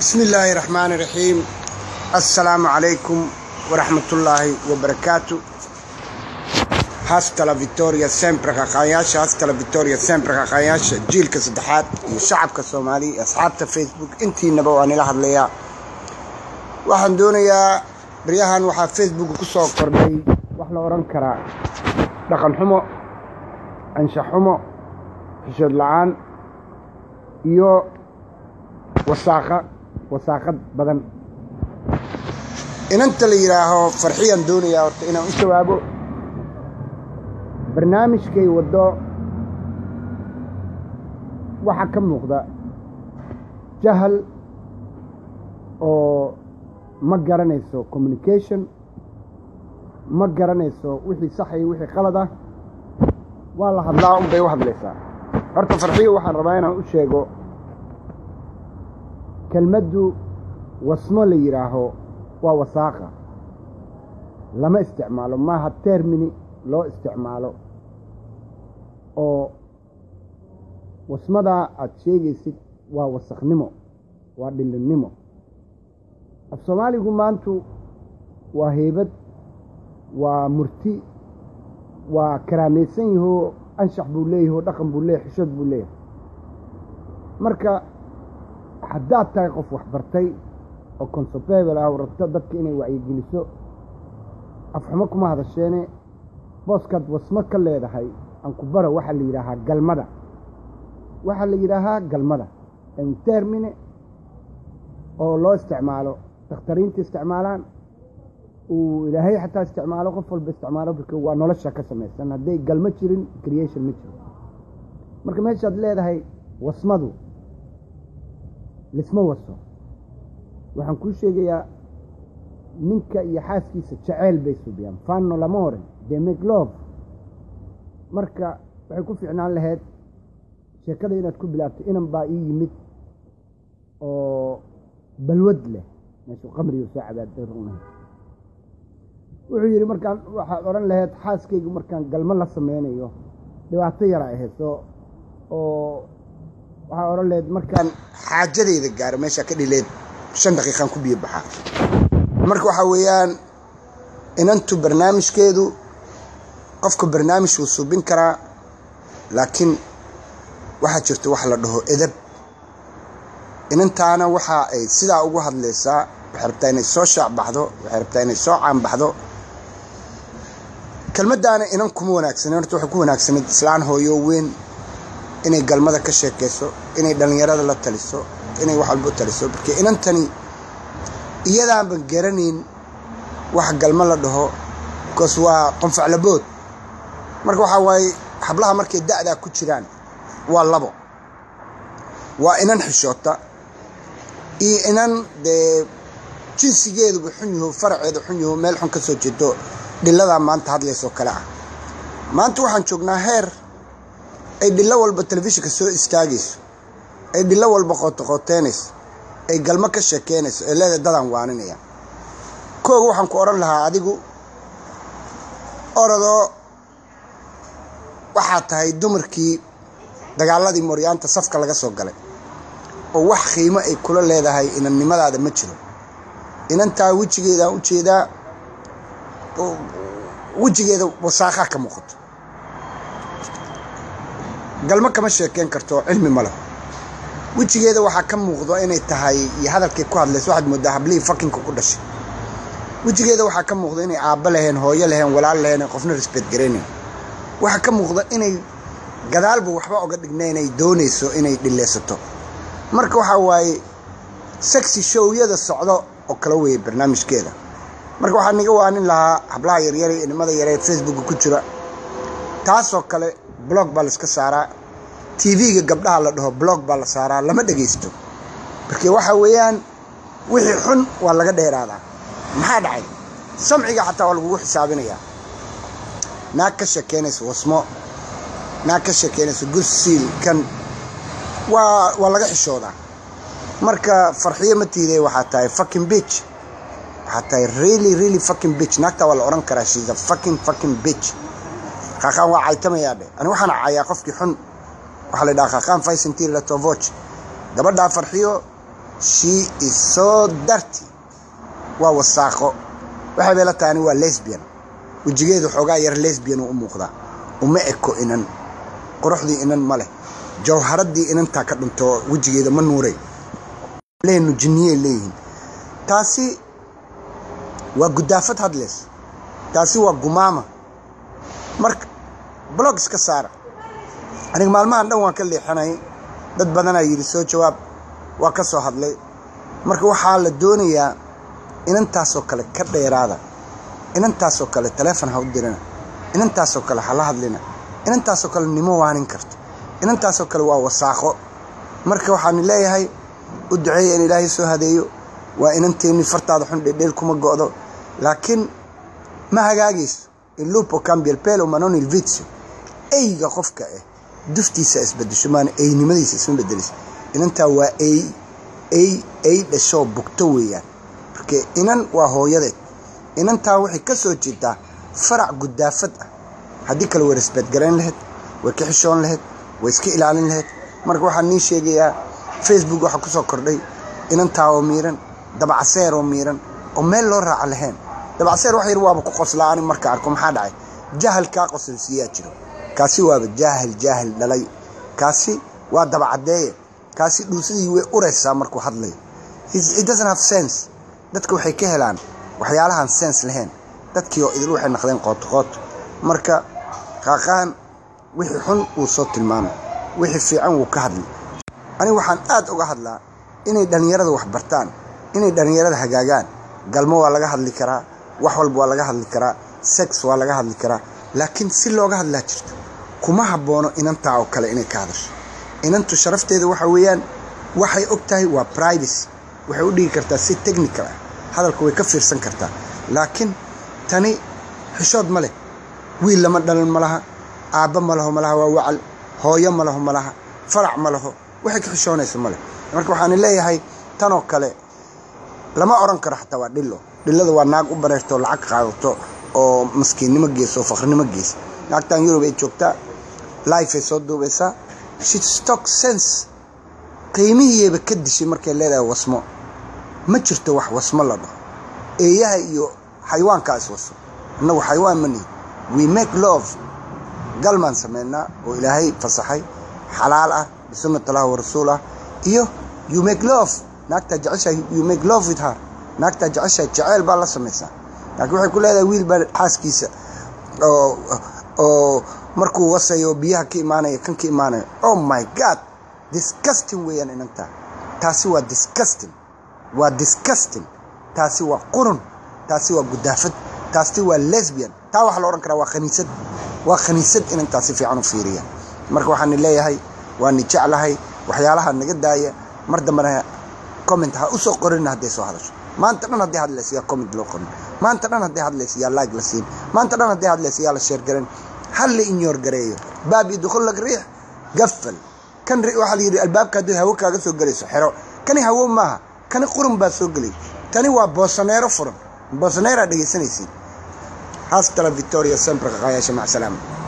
بسم الله الرحمن الرحيم السلام عليكم ورحمة الله وبركاته hasta la victoria sempre qaqaayaasha hasta la victoria sempre qaqaayaasha jiilka saddexaad iyo shacabka soomaaliya iyo asxaabta facebook intiinaba waa nila hadlayaa waxaan doonayaa baryahan waxaa facebook ku soo kordhay wax la odhan karaa dhaqan xumo anshax xumo xishood la-aan iyo wasaaqa wasaaqad badan inanta la yidhaaho farxiyaan doonayaa horta inaan u jawaabo barnaamijkay waddo waxaa ka muuqda jahal oo ma garanayso communication ma garanayso wixii sax iyo wixii qalad ah waa la hadlaa unbay u hadlaysaa horta farxiyo waxaan rabaa inaan u sheego kelmaddu wasmo la yidhaaho waa wasaaqa lama isticmaalo maaha termini loo isticmaalo oo wasmadaa aada sheegaysid waa wasakhnimo waa dhilinnimo af soomaaligu maantu waa heybad waa murti waa karaamaysan yahoo anshax buu leeyahay oo dhaqan buu leeyahay xishood buu leeyahay marka haddaad tahay qof waxbartay oo consopebel ah oo rabto dadka inay wacyigeliso afxumo kuma hadasheene booskaad wasmo ka leedahay ankubara waxaa la yidhaahaa galmada waxaa la yidhaahaa galmada termine oo loo isticmaalo dakhtariinta isticmaalaan uu ilaahay xataa isticmaalo qof walba isticmaalo marka waa nolosha ka samaysan hadday galmo jirin creation ma jiro marka meeshaad leedahay wasmadu lisma waso waxaan kuu sheegayaa ninka iyo xaaskiisa jaceyl bay subiyaan fanno lama oran demeglof marka waxay ku fiicnaan lahayd sheekada inaad ku bilaabto inan baa ii yimid oo balwad leh meeshuu qamrigu soo cabaadruna wuxuu yidhi markaan waxaad odhan lahayd xaaskaygu markaan galmo la sameynayo dhibaato yara ahayso oo waxaa odhan lahayd markaan xaajadayda gaaro meeshaa ka dhileed shan daqiiqaan ku biyo baxaa marka waxaa weeyaan inantu barnaamijkeedu qofka barnaamij wuu suubin karaa laakiin waxaa jirta wax la dhaho edab inantaana waxa ay sidaa ugu hadlaysaa waxay rabtaa inay soo shaacbaxdo waxay rabtaa inay soo caanbaxdo kelmaddaana inan kuma wanaagsanen horta waxay ku wanaagsanayd islaan hooyo weyn inay galmada ka sheekayso inay dhallinyarada la taliso inay wax walba u taliso marka inantani iyadaanban garanayn wax galmo la dhaho bikoos waa qonfaclabood marka waxaa waaye hablaha markay da'daa ku jiraan waa labo waa inan xishoota iyo inan dee jinsigeeduba xun yaho faraceedu xun yaho meel xun ka soo jeedo dhilladaa maanta hadlaysoo kale ah maanta waxaan joognaa heer ay dhillo walba telefishinka soo istaagayso ay dhillo walba qootoqooteynayso ay galmo ka sheekeynayso ee leeda dadaan waaninaya kooga waxaan ku odhan lahaa adigu orodoo waxaa tahay dumarkii dagaaladii moryaanta safka laga soo galay oo wax qiimo ay kula leedahay inannimadaada ma jiro inantaa wejigeedaan u jeedaa wejigeeda wasaaqaa ka muuqato galmo kama sheekeyn karto cilmi ma leh wejigeeda waxaa ka muuqdo inay tahay iyo hadalkay ku hadlayso waxaad moodaa hablihii fakinka ku dhashay wejigeeda waxaa ka muuqda inay aabba laheen hooyo laheen walaal laheen qofna risbeed garaynayn waxaa ka muuqda inay gadaalba waxba oga dhigna inay doonayso inay dhileysato marka waxaa waaye sexy showyada socdo oo kala weeye barnaamijkeeda marka waxaa niga waanin lahaa hablaha yaryare inimada yaree facebooka ku jira taasoo kale blog baa laiska saaraa tv-ga gabdhaha la dhaho blog baa la saaraa lama dhegaysto marka waxaa weeyaan wixii xun waa laga dheeraadaa maxaa dhacay samciga xataa waa lagugu xisaabinayaa naag ka sheekeynaysa wasmo naag ka sheekeynaysa gursiil kan waa waa laga xishoodaa marka farxiyo ma tiiday waxaa tahay fucking bitch waxaa tahay really really fucking bitch naagtaa waa la odhan karaa she's a fucking fucking bitch qaaqaan waa caytamayaa dhe ani waxaan cayaa qofkii xun waxaa la dhahaa qaaqaan faisentir latovoch gabadhaa farxiyo she is so dirty waa wasaaqo waxay bay la tahay ani waa lesbian wejigeedu xoogaa yar lesbian uu u muuqdaa uma eko inan quruxdii inan ma leh jawharaddii inantaa ka dhinto wejigeeda ma nuuray leenu jinniyey leeyihiin taasi waa gudaafad hadleys taasi waa gumaama marka blog iska saara aniga maalmahan dhan waan ka leexanay dad badanaa yidhi soo jawaab waa ka soo hadlay marka waxaa la doonayaa inantaasoo kale ka dheeraada inantaasoo kale taleefon ha u dirina inantaasoo kale ha la hadlina inantaasoo kale nimo waanin karto inantaasoo kale waa wasaaqo marka waxaan leeyahay u duceeya in ilaahay soo hadeeyo waa inanteenni fartaada xun dhedheel kuma go'do laakiin ma hagaagayso il lupo cambia il pelo ma non il vizio eyga qofka ah duftiisa isbedesho maana eynimadiisa isma bedelayso inantaa waa ey ey ey dhashoo bugto weeyaan marka inan waa hooyadeed inantaa waxay ka soo jeedaa farac gudaafad ah haddii kale way rasbeedgarayn lahayd way ka xishoon lahayd way iska ilaalin lahayd marka waxaan nii sheegayaa facebook waxaa ku soo kordhay inantaa oo miiran dabacseer oo miiran oo meel loo raaca lahayn dabacseer wax yar waaba ku qoslaa ani marka arko maxaa dhacay jahal kaa qosolsiiyaa jiro kaasi waaba jaahil jaahil dhalay kaasi waa dabacaddeeye kaasi dhuusadii way uraysaa markuu hadlayo it doesn't have sense dadka waxay ka helaan waxyaalahan sense lahayn dadkii oo idil waxay naqdeen qooto qooto marka qaaqaan wixii xun wuu soo tilmaamay wixii fiican wuu ka hadlay aniga waxaan aad uga hadlaa inay dhallinyarada wax bartaan inay dhallinyarada hagaagaan galmo waa laga hadli karaa wax walba waa laga hadli karaa sex waa laga hadli karaa laakiin si looga hadlaa jirto kuma habboono inantaa oo kale inay ka hadasho inantu sharafteeda waxa weeyaan waxay og tahay waa privacy waxay u dhigi kartaa si technical ah hadalka way ka fiirsan kartaa laakiin tani xishood ma leh wiil lama dhalan ma laha aabba ma laho ma laha waa wacal hooyo ma laho ma laha farac ma laho waxay ka xishoonayso ma leh marka waxaan leeyahay tanoo kale lama oran karo xataa waa dhillo dhillada waa naag u bareerto lacag qaadato oo maskiinnimo geesa oo faqrinimo geesa naagtan yurub ay joogtaa life ay soo duubaysaa shitstock sense qiimihiiyaba ka dishay markay leedahay wasmo ma jirto wax wasmo la dhaho eeyaha iyo xayawaankaa is waso innagu xayawaan ma nihin we make love galmaan sameynaa oo ilaahay fasaxay xalaal ah bisunnat allah wa rasuul ah iyo you make love naagtaa jeceshahay you make love with her naagtaa jeceshahay jeceyl baa la samaysaa laakiin waxay ku leedahay wiil baa xaaskiisa oo oo markuu wasayo biyaha ka imaanaya kan ka imaanaya oh my god disgusting weeyaan inantaa taasi waa disgusting waa disgusting taasi waa qurun taasi waa gudaafad taasi waa lesbian taa waxaa la odhan karaa waa khaniisad waa khaniisad inantaa si fiican u fiiriya marka waxaan leeyahay waani jeclahay waxyaalaha naga daaya mar dambena comment ha usoo qorina hadday soo hadasho maanta dhan hadday hadlaysa yaa comment loo qorin maanta dhan hadday hadlaysa yaa like la siin maanta dhan hadday hadlaysa yaa la sheer garan hal la inyoor gareeyo baab iyo dukhulak riix gafal kan waxaa la yidhi albaabka hadduu hawo kaaga soo gelayso xero kani hawo maaha kani qurun baa soo gelay tani waa boosaneero furan boosaneeraa dhegaysanaysiin hasta la victoria sempre qaqayaasha mac salaama